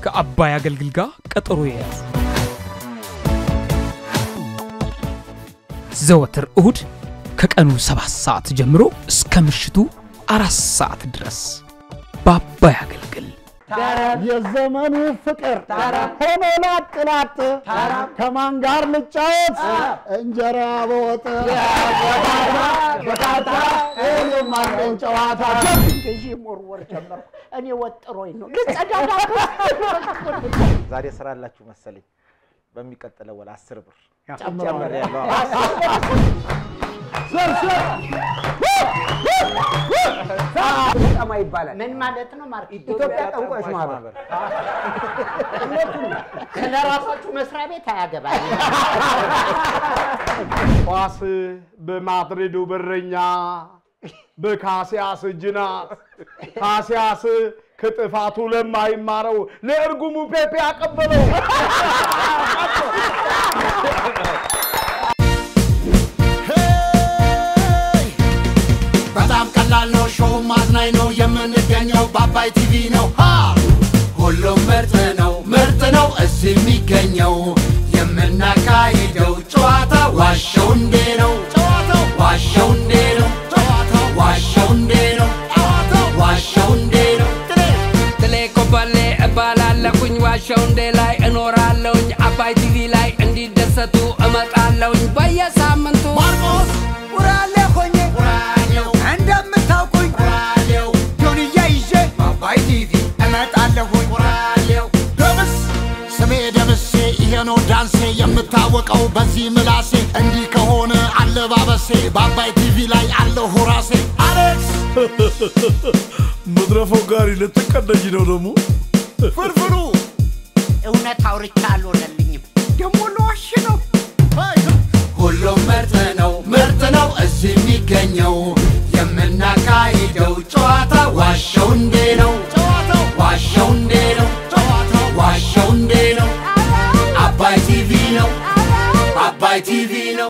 ከአባይ አገልግል ጋር ቀጠሮ የያዙ ዘወትር እሁድ ከቀኑ ሰባት ሰዓት ጀምሮ እስከ ምሽቱ አራት ሰዓት ድረስ በአባይ አገልግል የዘመኑ ፍቅር ሆኖ ላጥ ላጥ ከማን ጋር ልጫወት እንጀራ በወጥ በካታ እኔም አለኝ ጨዋታ ገዢ ሞርወር ጀመርኩ። እኔ ወጥሮኝ ነው ልጸዳዳ ዛሬ ስራ አላችሁ መሰለኝ። በሚቀጥለው ወደ አስር ብር ጨምረዋል። ያለው ጠማ ይባላል። ምን ማለት ነው? ማርክ ኢትዮጵያ ጠንቋዮች ማህበር ስለራሳችሁ መስሪያ ቤት አያገባኝ። ኳስ በማድሪዱ በረኛ በካሲያስ እጅ ናት። ካሲያስ ከጥፋቱ ለማይማረው ለእርጉሙ ፔፔ አቀበለው። በጣም ቀላል ነው፣ ሾው ማዝናኝ ነው። የምንገኘው በአባይ ቲቪ ነው። ሃ! ሁሉም ምርጥ ነው፣ ምርጥ ነው እዚህ የሚገኘው። የምናካሂደው ጨዋታ ዋሸው እንዴ ነው፣ ጨዋታው ዋሸው እንዴ ነው፣ ጨዋታው ዋሸው እንዴ ነው፣ ጨዋታው ዋሸው እንዴ ነው። ትሌ ኮበሌ እባላለሁኝ ዋሸው እንዴ ላይ እኖራለሁኝ አባይ ቲቪ ላይ እንዲደሰቱ እመጣለሁኝ በየሳምንቱ ማርቆስ ውራሌ ሆኜ ራዲዮ እንደምታውቁኝ ራዲዮ ጆንያ ይዤ በአባይ ቲቪ እመጣለሁኝ። ራዲዮ ደምስ ስሜ ደምሴ ይሄ ነው ዳንሴ የምታወቀው በዚህ ምላሴ እንዲህ ከሆነ አለባበሴ በአባይ ቲቪ ላይ አለሁ ራሴ አሌክስ መድረፈው ጋሪ ልትቀደጅ ነው ደግሞ ፍርፍሩ እውነት አውርቻ አልሆነልኝም። ደግሞ ለዋሽ ነው ሁሉም ምርጥ ነው ምርጥ ነው እዚህ የሚገኘው የምናካሂደው ጨዋታ ዋሸው እንዴ ነው ጨዋታው ዋሸው እንዴ ነው ጨዋታው ዋሸው እንዴ ነው አባይ ቲቪ ነው አባይ ቲቪ ነው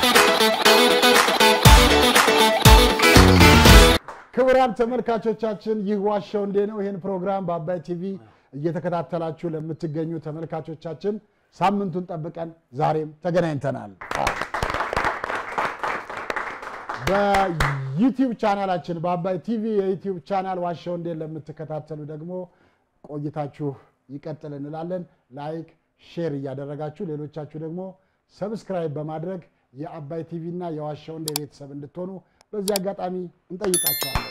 ክቡራን ተመልካቾቻችን ይህ ዋሻው እንዴ ነው። ይህን ፕሮግራም በአባይ ቲቪ እየተከታተላችሁ ለምትገኙ ተመልካቾቻችን ሳምንቱን ጠብቀን ዛሬም ተገናኝተናል። በዩቲዩብ ቻናላችን በአባይ ቲቪ የዩቲዩብ ቻናል ዋሻው እንዴ ለምትከታተሉ ደግሞ ቆይታችሁ ይቀጥል እንላለን። ላይክ ሼር እያደረጋችሁ ሌሎቻችሁ ደግሞ ሰብስክራይብ በማድረግ የአባይ ቲቪ እና የዋሻው እንዴ ቤተሰብ እንድትሆኑ በዚህ አጋጣሚ እንጠይቃችኋለን።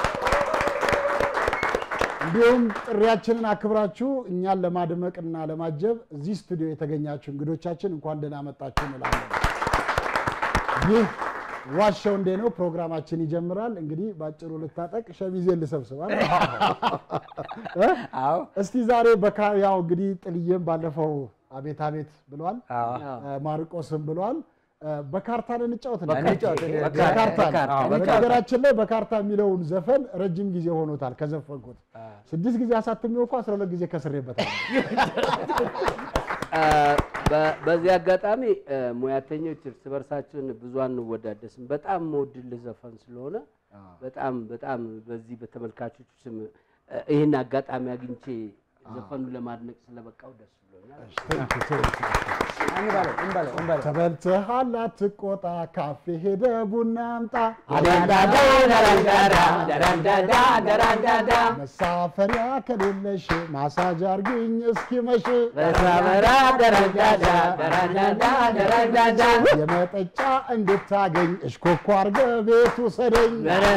እንዲሁም ጥሪያችንን አክብራችሁ እኛን ለማድመቅና ለማጀብ እዚህ ስቱዲዮ የተገኛችሁ እንግዶቻችን እንኳን ደህና መጣችሁ እንላለን። ይህ ዋሻው እንዴ ነው። ፕሮግራማችን ይጀምራል። እንግዲህ ባጭሩ ልታጠቅ ሸሚዜን ልሰብስባል። አዎ እስቲ ዛሬ በካ ያው እንግዲህ ጥልዬም ባለፈው አቤት አቤት ብሏል፣ ማርቆስም ብሏል። በካርታን እንጫወት ነው። እንጫወት፣ እኔ- በካርታን በካርታ፣ አዎ፣ በነገራችን ላይ በካርታ የሚለውን ዘፈን ረጅም ጊዜ ሆኖታል ከዘፈንኩት። ስድስት ጊዜ አሳትሜው እኮ አስራ ሁለት ጊዜ ከስሬበታል። በ- በዚህ አጋጣሚ እ፣ ሙያተኞች እርስ በርሳችን ብዙ አንወዳደስም። በጣም መወድልህ ዘፈን ስለሆነ በጣም በጣም በዚህ በተመልካቾች ስም እ፣ ይህን አጋጣሚ አግኝቼ ዘፈኑ ለማድነቅ ስለበቃው ደስ ብሎኛል። እንበለው እንበለው እንበለው ተበልተሃል አትቆጣ፣ ካፌ ሄደ ቡና አምጣ፣ መሳፈሪያ ከሌለሽ ማሳጅ አርግኝ እስኪመሽ፣ የመጠጫ እንድታገኝ እሽኮኮ አርገ ቤቱ ሰደኝ፣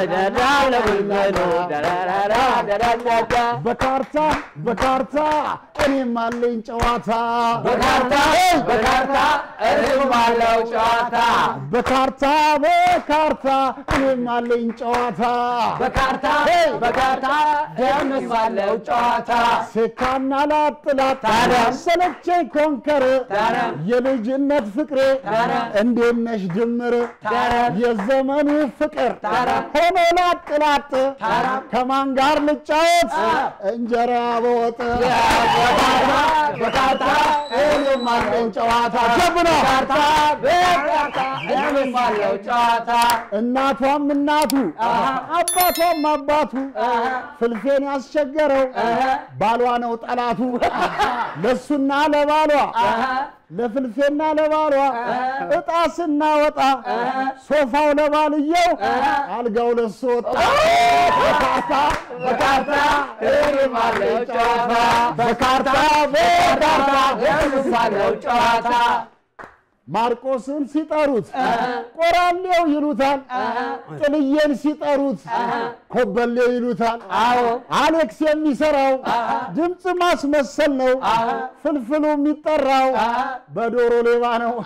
በካርታ በካርታ እኔም አለኝ ጨዋታ፣ በካርታ በካርታ እርሱም አለው ጨዋታ በካርታ በካርታ እኔም አለኝ ጨዋታ፣ በካርታ በካርታ ደምስ አለው ጨዋታ ሴካና ላጥላት ሰለቸኝ ኮንከር የልጅነት ፍቅሬ እንዴት ነሽ ድምር የዘመኑ ፍቅር ሆኖ ላጥላት ከማን ጋር ልጫወት እንጀራ በወጥ በካርታ እኔም አለው ጨዋታ ጀብና በካርታ እኔም አለው ጨዋታ እናቷም እናቱ አባቷም አባቱ ፍልፌን ያስቸገረው ባሏ ነው ጠላቱ ለሱና ለባሏ ለፍልፌና ለባሏ እጣ ስናወጣ ሶፋው ለባልየው አልጋው ለሱ ወጣ በካርታ በካርታ እኔም አለው ጨዋታ በካርታ በካርታ እኔም አለው ጨዋታ ማርቆስን ሲጠሩት ቆራሌው ይሉታል። ጥልዬን ሲጠሩት ኮበሌው ይሉታል። አሌክስ የሚሰራው ድምፅ ማስመሰል ነው። ፍልፍሉ የሚጠራው በዶሮ ሌባ ነው።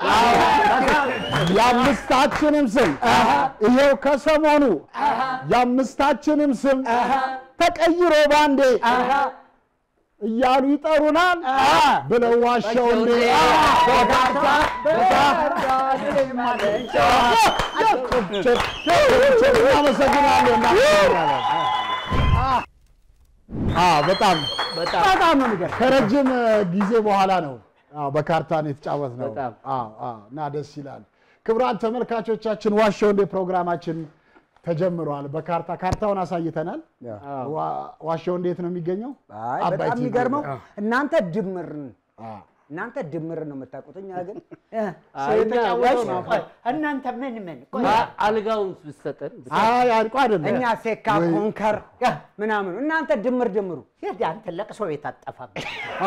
የአምስታችንም ስም ይሄው ከሰሞኑ የአምስታችንም ስም ተቀይሮ ባንዴ እያሉ ይጠሩናል ብለው ዋሻው እንዴ በካርታ እናመሰግናለን። በጣም በጣም ነው የሚገርም። ከረጅም ጊዜ በኋላ ነው አዎ፣ በካርታ ነው የተጫወት ነው በጣም። እና ደስ ይላል። ክቡራን ተመልካቾቻችን ዋሻው እንዴ ፕሮግራማችን ተጀምሯል። በካርታ ካርታውን አሳይተናል። ዋ- ዋሻው እንዴት ነው የሚገኘው? አይ አባይ በጣም ቲቪ የሚገርመው ነው። እናንተ ድምር አዎ። እናንተ ድምር ነው የምታውቁት። እኛ ግን አይ፣ እኛ የተጫወተው ወሽ- ነው። እናንተ ምን ምን ቆይ፣ አ- አልጋውን ብትሰጠን አይ አልቆ አይደለም እኛ ሴካ ወይ- ኮንከር ምናምን እናንተ ድምር ድምሩ ሂድ አንተ ለቅሶ ቤት አጠፋብህ።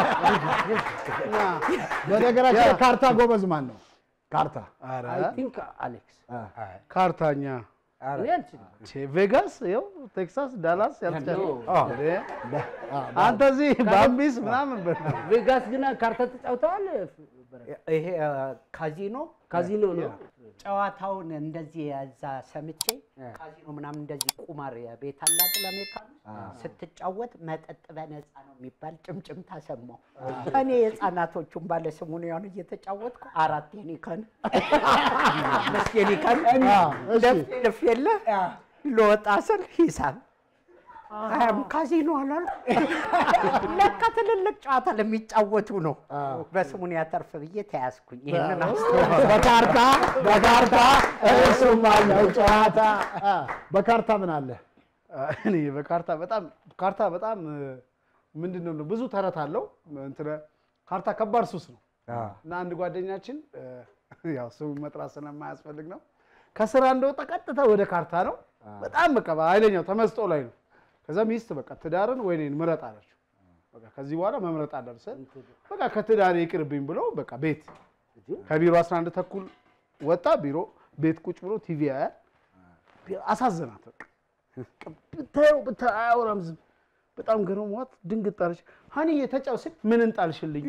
በነገራችን ላይ ካርታ ጎበዝ ማን ነው? ካርታ አይ ቲንክ አሌክስ ካርታኛ እኔ አልችልም። ቼ ቬጋስ ይኸው ቴክሳስ ዳላስ ያልቻለ አዎ። አንተ እዚህ ባምቢስ ምናምን በል ቬጋስ ግን ካርታ ተጫውተዋል። ይሄ አ፣ ካዚኖ ካዚኖ ነው። ጨዋታውን እንደዚህ ያዛ ሰምቼ ካዚኖ ምናምን እንደዚህ ቁማር ቤት አላት ለአሜሪካን ስትጫወት መጠጥ በነፃ ነው የሚባል ጭምጭምታ ሰማሁ። እኔ የህፃናቶቹን ባለስሙን ያን እየተጫወትኩ አራት የኒከን አምስት የኒከን እሺ። ደፍ ደፍ የለ ልወጣ ስል ሂሳብ አያም ካዚኖ አላሉ። ለካ ትልልቅ ጨዋታ ለሚጫወቱ ነው። በስሙን ያተርፍ ብዬ ተያዝኩኝ። ይህንን አስተውል። በካርታ በካርታ እሱም አለው ጨዋታ አ፣ በካርታ ምን አለ? እኔ በካርታ በጣም ካርታ በጣም ምንድን ነው ብዙ ተረት አለው። እንትን ካርታ ከባድ ሱስ ነው እና አንድ ጓደኛችን እ፣ ያው ስሙ መጥራት ስለማያስፈልግ ነው ከስራ እንደወጣ ቀጥታ ወደ ካርታ ነው። በጣም በቃ ኃይለኛው ተመስጦ ላይ ነው። ከዛ ሚስት በቃ ትዳርን ወይ እኔን ምረጥ አለችው። በቃ ከዚህ በኋላ መምረጥ አደርሰን በቃ ከትዳር ይቅርብኝ ብሎ በቃ ቤት ከቢሮ 11 ተኩል ወጣ። ቢሮ ቤት ቁጭ ብሎ ቲቪ ያያል። አሳዘናት በቃ ብታየው ብታየው አያወራም ዝም በጣም ገርሟት ድንግጥ አለች። ሀኒዬ ተጫው ስል ምን እንጣልሽልኝ?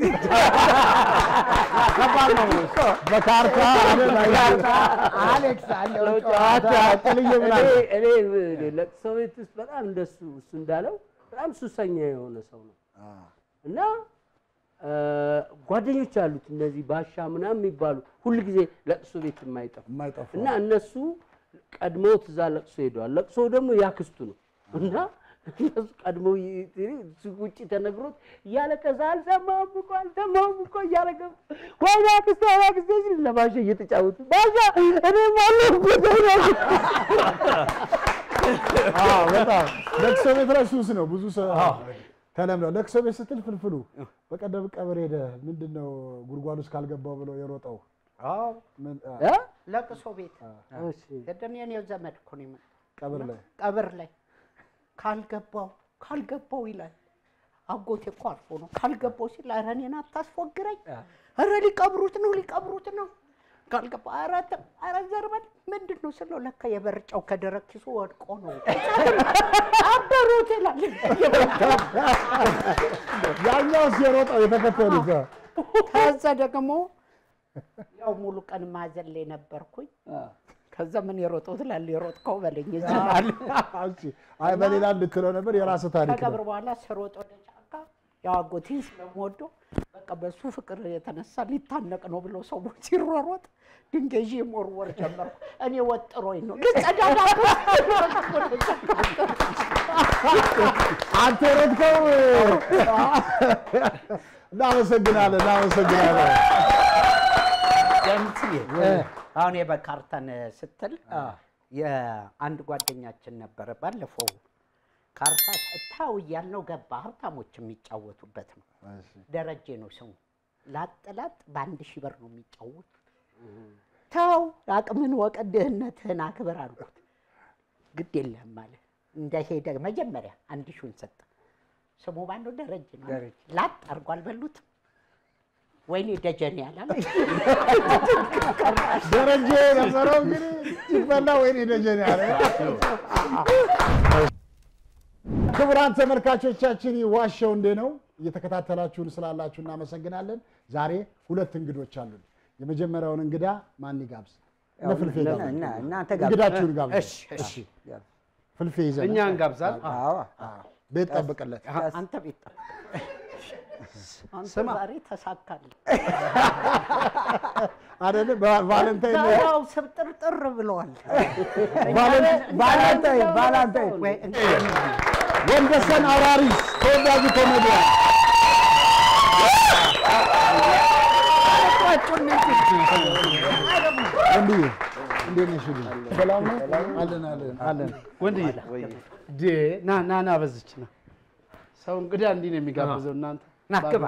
ከባድ ነው እሱ። በካርታ ካርታ አሌክስ አለው ጨዋታ ጥልዬ ምን አለ? እኔ እኔ ለቅሶ ቤት ውስጥ በጣም እንደሱ እሱ እንዳለው በጣም ሱሰኛ የሆነ ሰው ነው እና እ፣ ጓደኞች አሉት እነዚህ ባሻ ምናምን የሚባሉ ሁል ጊዜ ለቅሶ ቤት የማይጠፉ የማይጠፉ እና እነሱ ቀድመውት እዛ ለቅሶ ሄደዋል። ለቅሶ ደግሞ ያክስቱ ነው እና እነሱ ቀድመው ይ- ይ- ውጭ ተነግሮት እያለቀሰ አልሰማሁም እኮ አልሰማሁም እኮ እያለቀ ወይኔ አክስቴ ወይኔ አክስቴ ሲል ለባሻ እየተጫወቱ ባሻ እኔም አለሁበት አዎ፣ በጣም ለቅሶ ቤት ላይ ሱስ ነው። ብዙ ሰው ተለምዷል። ለቅሶ ቤት ስትል ፍልፍሉ በቀደም ቀብር ሄደ ምንድን ነው ጉድጓድ ውስጥ ካልገባው ብሎ የሮጠው ምን- አ፣ እ? ለቅሶ ቤት እሺ ገደም የኔው ዘመድ እኮ ነው የመጣው። ቀብር ላይ ቀብር ላይ ካልገባው ካልገባው ይላል። አጎቴ እኮ አልፎ ነው ካልገባው ሲል ኧረ እኔን አታስፎግረኝ፣ ኧረ ሊቀብሩት ነው ሊቀብሩት ነው ካልገባ ኧረ ተው፣ ኧረ ዘርበል ምንድን ነው ስለው ለካ የበርጫው ከደረቅ ኪሱ ወድቆ ነው አበሩት ይላል። ያኛውስ የሮጠው የተከተሉት አ፣ ከዛ ደግሞ ያው ሙሉ ቀን ማዘን ላይ ነበርኩኝ። ከዛ ምን የሮጠው ትላለህ? የሮጥከው በለኝ ይዝናል። እሺ። አይ በሌላ እንድትለው ነበር የራስህ ታሪክ ነው። ከቀብር በኋላ ስሮጥ ወደ ጫካ ያው አጎቴን ስለምወደው በቃ በሱ ፍቅር የተነሳ ሊታነቅ ነው ብሎ ሰው ሲሯሯጥ ድንጋይ ይዤ መወርወር ጀመርኩ። እኔ ወጥሮኝ ነው ልጸዳዳ አንተ ረድከው። እናመሰግናለን፣ እናመሰግናለን። ደምስዬ አሁን የበካርተን ስትል የአንድ ጓደኛችን ነበረ ባለፈው ካርታ ታው እያልነው ገባ። ሀብታሞች የሚጫወቱበት ነው። ደረጀ ነው ስሙ። ላጥ ላጥ በአንድ ሺህ ብር ነው የሚጫወቱት። ተው አቅምን ወቅ ድህነትህን አክብር አልኩት። ግድ የለህም አለ። እንደሄደ መጀመሪያ አንድ ሺውን ሰጠ። ስሙ ማነው? ደረጀ ነው። ላጥ አድርጎ አልበሉትም። ወይኔ ደጀኔ ያላለ ደረጀ ነበረው እንግዲህ ሲበላ ወይኔ ደጀኔ ያለ ክቡራን ተመልካቾቻችን ይህ ዋሸው እንዴ ነው። እየተከታተላችሁን ስላላችሁ እናመሰግናለን። ዛሬ ሁለት እንግዶች አሉን። የመጀመሪያውን እንግዳ ማን ይጋብዝ? እነ ፍልፌ ጋብዙ። እና- እናንተ ጋብዙ። እንግዳችሁን ጋብዙ። እሺ፣ እሺ። ፍልፌ ይዘን እኛ እንጋብዛል። ቤት ጠብቅለት። አንተ ቤት ጠብቅ። አንተ ስማ። ዛሬ ተሳካልህ። አይደለ? ቫለንታይን ነው። ያው ስብጥርጥር ብለዋል። ቫለንታይን ቫለንታይን ወይ ወንደሰን አውራሪስ ተወዳጁ ኮሜዲያን ወንድዬ እንዴት ነሽ? ሰላም ነው? አለን አለን አለን። ወንድዬ ዴ ና ና ና በዝች ና ሰው እንግዳ እንዲህ ነው የሚጋብዘው። እናንተ ና ግባ።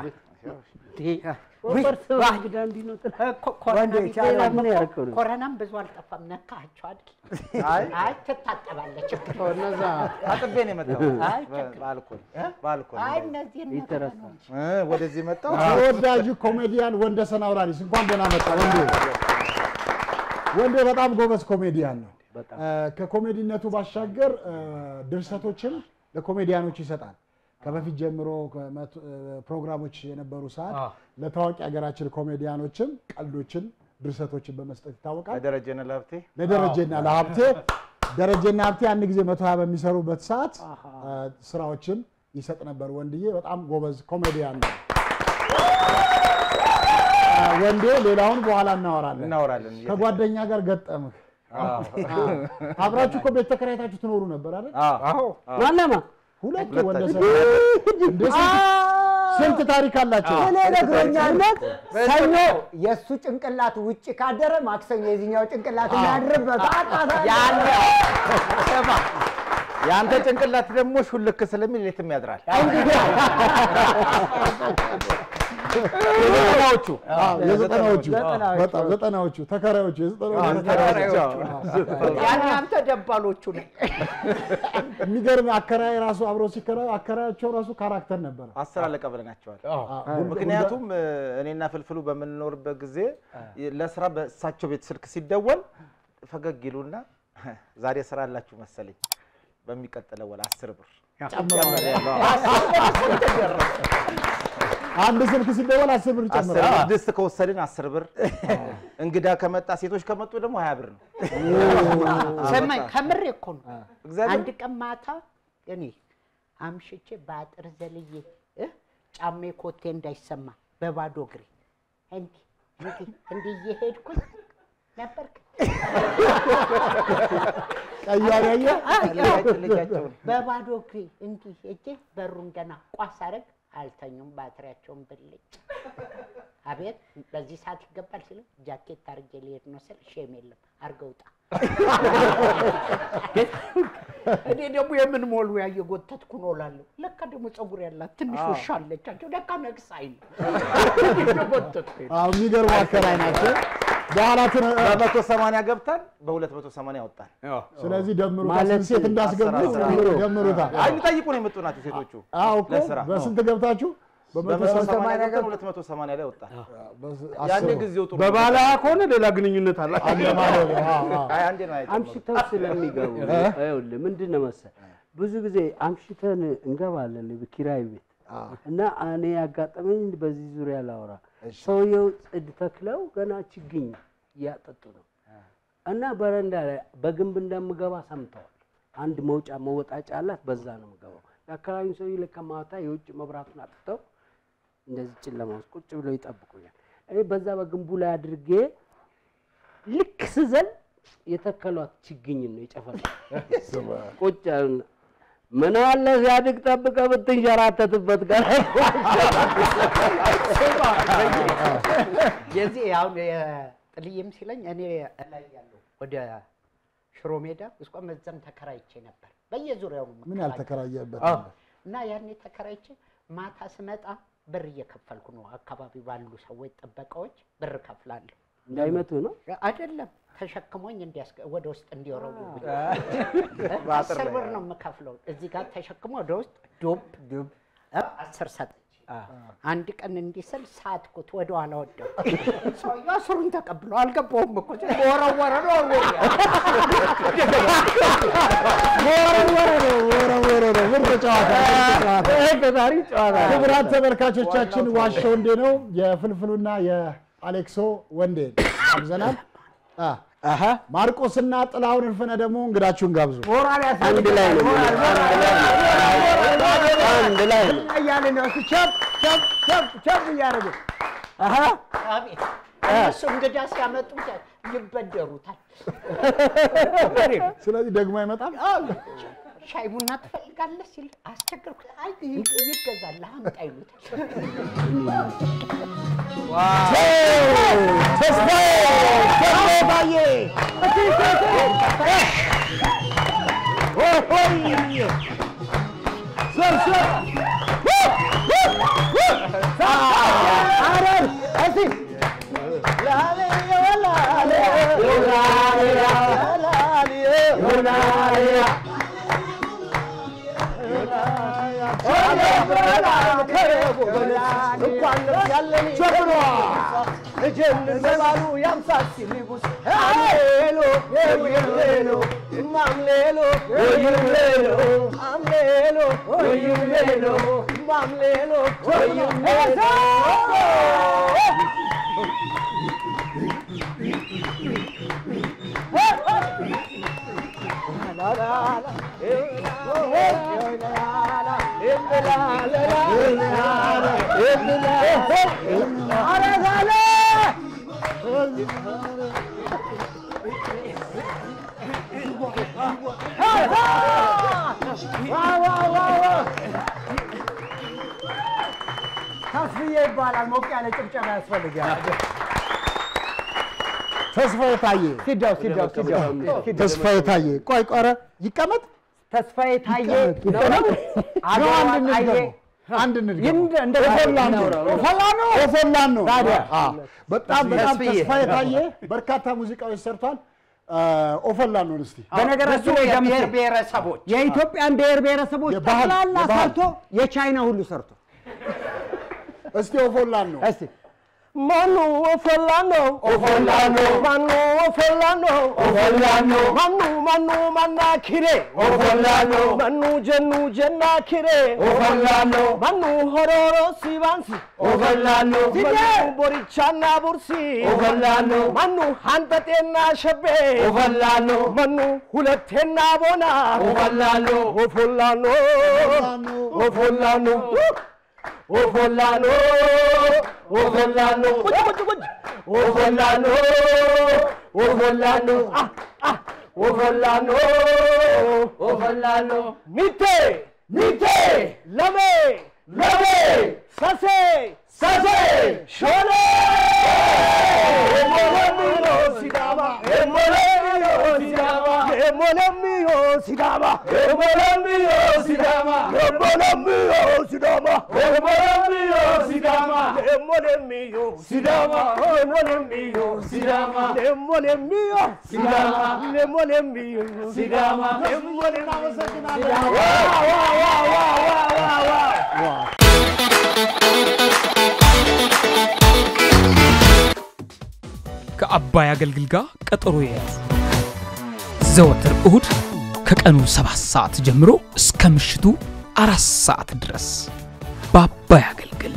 ኮረናም ብዙ አልጠፋም። ነካቸው አይደል? አይ አይ ትታጠባለች። እነዛ ታጥቤ ነው የመጣሁት አይ በ- በአልኮል በአልኮል አይ እነዚህ ይተረሳ እ፣ ወደዚህ መጣሁ። ተወዳጁ ኮሜዲያን ወንደሰን አውራሪስ እንኳን ደህና መጣ ወንዴ። ወንዴ በጣም ጎበዝ ኮሜዲያን ነው። እ፣ ከኮሜዲነቱ ባሻገር እ፣ ድርሰቶችን ለኮሜዲያኖች ይሰጣል። ከበፊት ጀምሮ ከመቶ- እ፣ ፕሮግራሞች የነበሩ ሰዓት ለታዋቂ ሀገራችን ኮሜዲያኖችም ቀልዶችን፣ ድርሰቶችን በመስጠት ይታወቃል። ለደረጀነ ለሀብቴ ለደረጀና ለሀብቴ ደረጀና ሀብቴ አንድ ጊዜ መቶ ሀያ በሚሰሩበት ሰዓት እ፣ ስራዎችን ይሰጥ ነበር። ወንድዬ በጣም ጎበዝ ኮሜዲያን ነው። እ፣ ወንዴ ሌላውን በኋላ እናወራለን። እናወራለን። ከጓደኛ ጋር ገጠምህ። አብራችሁ እኮ ቤት ተከራይታችሁ ትኖሩ ነበር አይደል? አዎ ማነማ ሁለቱ ወንደሰን እንደ ስንት- ስንት ታሪክ አላቸው። እኔ ነግሮኛል። ሰኞ የእሱ ጭንቅላት ውጭ ካደረ ማክሰኞ የዚህኛው ጭንቅላት የሚያድርበት ያለ ስማ፣ የአንተ ጭንቅላት ደግሞ ሹልክ ስለሚል ሌትም ያድራል። የዘጠናዎቹ አዎ፣ የዘጠናዎቹ ዘጠናዎቹ። በጣም ዘጠናዎቹ ተከራዮቹ የዘጠናዎቹ ተከራዮቹ። ያን አንተ ደባሎቹ ነው። የሚገርም አከራይ ራሱ አብረው ሲከራዩ አከራያቸው ራሱ ካራክተር ነበረ። አስር አለቃ ብለናቸዋል። አዎ። ምክንያቱም እ፣ እኔና ፍልፍሉ በምንኖርበት ጊዜ ለስራ በእሳቸው ቤት ስልክ ሲደወል ፈገግ ይሉና ዛሬ ስራ አላችሁ መሰለኝ በሚቀጥለው ወር አስር ብር ጨምሬያለሁ። አንድ ስልክ ሲደወል አስር ብር አስር ጨምረ ብር ድስት ከወሰድን አስር ብር፣ እንግዳ ከመጣ ሴቶች ከመጡ ደግሞ ሀያ ብር ነው። ሰማኝ ከምሬ እኮ ነው። እግዚአብሔር አንድ ቀን ማታ እኔ አምሽቼ በአጥር ዘልዬ እ ጫሜ ኮቴ እንዳይሰማ በባዶ እግሬ እንዲህ እንዲህ እንዲህ እየሄድኩኝ ነበርክ ቀያሪ ያየ ልጃቸው- ልጃቸውን በባዶ እግሬ እንዲህ ሄጄ በሩን ገና ቋስ አረግ አልተኙም። ባትሪያቸውን ብልጭ አቤት በዚህ ሰዓት ይገባል ሲሉ ጃኬት አድርጌ ሊሄድ ነው ስል ሼም የለም አድርገው ውጣ። እኔ ደግሞ የምን ሞሉ ያየጎተትኩ ነው እላለሁ። ለካ ደግሞ ፀጉር ያላት ትንሽ ውሻ አለቻቸው። ለካ ነቅሳኝ ነው የጎተትኩ አዎ፣ የሚገርሙ አከራይ ናቸው። በኋላ ትነ- በመቶ ሰማንያ ገብታን በሁለት መቶ ሰማንያ ወጣን። ስለዚህ ደምሩታ ማለት ስንት ሴት እንዳስገቡ አስር አስር ደምሩታ። አይ የሚጠይቁ ነው የመጡ ናቸው ሴቶቹ። አዎ እኮ ለስራ በስንት ገብታችሁ? በመቶ በመቶ ሰማንያ ሰማንያ ገብተን ሁለት መቶ ሰማንያ ላይ ወጣን። በስ- ያኔ አስሩ። ጊዜው ጥሩ በባለ ከሆነ ሌላ ግንኙነት አላቸው። አለ ማለት ነው። አዎ፣ አዎ። አይ አንዴ ነው አይጨምሩም። አምሽተው ስለሚገቡ ይኸውልህ ምንድን ነው መሰለህ ብዙ ጊዜ አምሽተን እንገባለን ኪራይ ቤት እና እኔ ያጋጠመኝ በዚህ ዙሪያ ላውራ። ሰውየው ጽድ ተክለው ገና ችግኝ እያጠጡ ነው እና በረንዳ ላይ በግንብ እንደምገባ ሰምተዋል። አንድ መውጫ መወጣጫ አላት፣ በዛ ነው የምገባው። የአካባቢውን ሰው ለካ ማታ የውጭ መብራቱን አጥፍተው እንደዚህ ጨለማ ውስጥ ቁጭ ብለው ይጠብቁኛል። እኔ በዛ በግንቡ ላይ አድርጌ ልክ ስዘል የተከሏት ችግኝን ነው የጨፈል ቁጭ ያሉና ምን አለ ሲያድግ ጠብቀህ ብትንሸራተትበት ጋር የዚህ አሁን የጥልይም ሲለኝ እኔ እላይ ያለሁ ወደ ሽሮ ሜዳ እስቆ መዘን ተከራይቼ ነበር። በየዙሪያው ነው ምን ያልተከራየበት አዎ። አለ? እና ያኔ ተከራይቼ ማታ ስመጣ ብር እየከፈልኩ ነው። አካባቢ ባሉ ሰዎች ጥበቃዎች ብር ከፍላለሁ። እንዳይመቱ ነው አይደለም ተሸክሞኝ እንዲያስገ ወደ ውስጥ እንዲወረውሩ በአጥር አስር ላይ ብር ነው የምከፍለው። እዚህ ጋር ተሸክሞ ወደ ውስጥ ዱብ ዱብ አስር ሰጠች። አንድ ቀን እንዲህ ስል ሳትኩት፣ ወደ ኋላ ወደው ሰውዬው አስሩን ተቀብሎ አልገባውም እኮ ወረወረ ነው ወረወረ ነው ወረወረ ነው። ምርጥ ጨዋታ ምርጥ ጨዋታ። ክቡራት ተመልካቾቻችን ዋሸው እንዴ ነው የፍልፍሉና የአሌክሶ ወንዴ አብዘናል። አ፣ ማርቆስና ጥላሁን እልፍነ ደግሞ እንግዳችሁን ጋብዙ። ሞራል አንድ ላይ ነው አንድ ላይ ነው። እያለ ነው እሱ ቸብ ቸብ ቸብ ቸብ እያደረገ አሀ አቤት እነሱ እንግዳ ሲያመጡ ይበደሩታል። ስለዚህ ደግሞ አይመጣም። ሻይ ቡና ትፈልጋለህ ሲል አስቸገርኩት። አይ ይገዛል አምጣ ይሉታል። ተስፋዬ ተስፋዬ ባዬ ተስፍዬ ይባላል። ሞቅ ያለ ጭብጨባ ያስፈልጋል። ተስፋዬ ታዬ ሲዳው ሲዳው ሲዳው ተስፋዬ ታዬ ቆይ ቆረ ይቀመጥ ተስፋዬ ታዬ ይቀመጥ አገዋ ነው አንድ ታዬ እንድገመው አንድ እንድገመው ይንድ- እንደ ኦፎላን ነው ኦፎላን ነው? ኦፎላን ነው ታዲያ? አዎ። በጣም በጣም ተስፍዬ። ተስፋዬ ታዬ በርካታ ሙዚቃዎች ሰርቷል። ኦፎላን ነው እስቲ በነገራችን ላይ የብሔር ደምሴ ብሔረሰቦች የኢትዮጵያን ብሔር ብሔረሰቦች የባህል- ጠቅላላ የባህል- ሰርቶ የቻይና ሁሉ ሰርቶ እስቲ ኦፎላን ነው እስቲ ማኑ ኦፎላኖ ኦፎላኖ ማኑ ኦፎላኖ ኦፎላኖ ማኑ ማኑ ማና ኪሬ ኦፎላኖ ማኑ ጀኑ ጀና ኪሬ ኦፎላኖ ማኑ ሆሮሮ ሲባንሲ ኦፎላኖ ማኑ ቦሪቻና ቡርሲ ኦፎላኖ ማኑ ሀንጠጤና ሸቤ ኦፎላኖ ማኑ ሁለቴና ቦና ኦፎላኖ ኦፎላኖ ኦፎላኖ ኦፎላኖ ኦፎላኖ ቁጭ ቁጭ ቁጭ ኦፎላኖ ኦፎላኖ አ አ ኦፎላኖ ኦፎላኖ ሚቴ ሚቴ ለሜ ለሜ ሰሴ ሰሴ ሾኔ ኤሞለሚዮ ሲዳማ ኤሞለሚዮ ሲዳማ ኤሞለሚዮ ሲዳማ ኤሞለሚዮ ሲዳማ ኤሞለሚዮ ሲዳማ ኤሞለሚዮ ሲዳማ ኤሞለሚዮ ሲዳማ ኤሞለሚዮ ሲዳማ ኤሞለሚዮ ሲዳማ ኤሞለሚዮ ሲዳማ ኤሞለሚዮ ሲዳማ ዋ ዋ ዋ ዋ ዋ ዋ ከአባይ አገልግል ጋር ቀጠሮ የያዙ ዘወትር እሁድ ከቀኑ ሰባት ሰዓት ጀምሮ እስከ ምሽቱ አራት ሰዓት ድረስ በአባይ አገልግል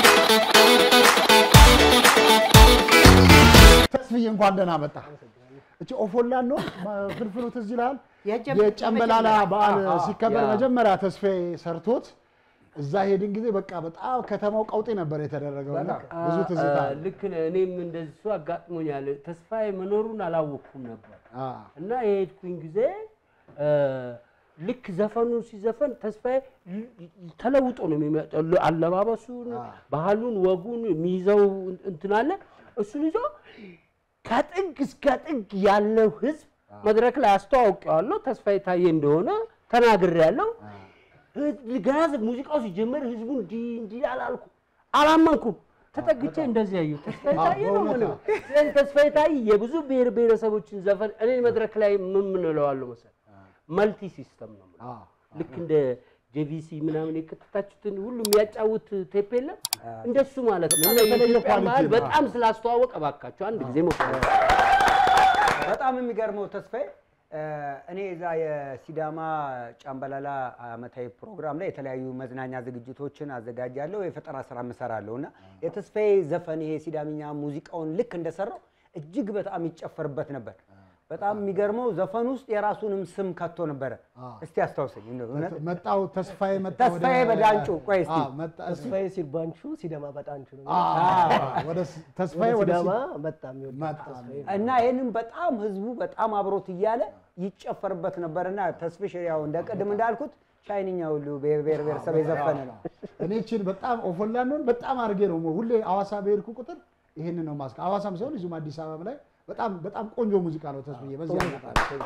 ተስፍዬ እንኳን ደህና መጣ። እቺ ኦፎላን ነው ፍልፍሉ ትዝ ይልሃል? የጀመ- የጨንበላላ የመጀመሪያ- በዓል አዎ፣ አዎ። ሲከበር ያ። መጀመሪያ ተስፋዬ ሰርቶት እዛ ሄድን ጊዜ በቃ በጣም ከተማው ቀውጤ ነበር የተደረገው እና ብዙ ትዝታ አ- አለ። ልክ ነህ። እኔም እንደሱ አጋጥሞኛል። ተስፋዬ መኖሩን አላወቅኩም ነበር አ፣ እና የሄድኩኝ ጊዜ አ፣ ልክ ዘፈኑን ሲዘፈን ተስፋዬ ል- ል- ተለውጦ ነው የሚመጣው። ል- አለባበሱን፣ ባህሉን፣ ወጉን የሚይዘው እንትን አለ። እሱን ይዞ ከጥግ እስከ ጥግ ያለው ህዝብ መድረክ ላይ አስተዋውቀዋለሁ። ተስፋዬ ታዬ እንደሆነ ተናግሬያለሁ። ገና ሙዚቃው ሲጀመር ህዝቡ እንዲህ እንዲህ አላልኩ አላመንኩም። ተጠግቼ እንደዚህ ያዩ ተስፋዬ ታዬ ነው በእውነት ምንም። ስለዚህ ተስፋዬ ታዬ የብዙ ብሔር ብሔረሰቦችን ዘፈን እኔ መድረክ ላይ ምን ምን እለዋለሁ መሰለህ መልቲ ሲስተም ነው የምለው። አ፣ ልክ እንደ ጄቪሲ ምናምን የከተታችሁትን ሁሉ የሚያጫውት ቴፕ የለም እንደሱ ማለት ነው። እና የተለየ የኢትዮጵያን ኳሊቲ ባህል ነው። በጣም ስላስተዋወቀ እባካችሁ አንድ ጊዜ ሞክሩ። በጣም የሚገርመው ተስፋዬ እ፣ እኔ እዛ የሲዳማ ጫምበላላ አመታዊ ፕሮግራም ላይ የተለያዩ መዝናኛ ዝግጅቶችን አዘጋጃለሁ፣ የፈጠራ ስራ እሰራለሁ እና የተስፋዬ ዘፈን ይሄ ሲዳምኛ ሙዚቃውን ልክ እንደሰራው እጅግ በጣም ይጨፈርበት ነበር። በጣም የሚገርመው ዘፈን ውስጥ የራሱንም ስም ከቶ ነበረ። እስቲ አስታውሰኝ። እንደው እውነት መጣው ተስፋዬ መጣ ወደ- ተስፋዬ በዳንጩ ቆይ እስቲ አ፣ መጣ እስቲ። ተስፋዬ ሲርባንቹ ሲዳማ በጣንቹ ነው። አ፣ ወደ ስ- ተስፋዬ ወደ ሲዳማ ሲ- በጣም ይወዳል መጣ። ተስፋዬ። እና ይህንን በጣም ህዝቡ በጣም አብሮት እያለ ይጨፈርበት ነበርና ተስፍሽ ያው እንደ ቅድም እንዳልኩት ቻይንኛ ሁሉ ብሔር ብሔር ብሔረሰብ የዘፈነ ነው። እኔ ችን በጣም ኦፎላንዶን በጣም አድርጌ ነው ሁሌ ሐዋሳ በሄድኩ ቁጥር ይሄንን ነው ማስቀ ሐዋሳም ሳይሆን እዚሁም አዲስ አበባ ላይ በጣም በጣም ቆንጆ ሙዚቃ ነው ተስብዬ በዚህ አጋጣሚ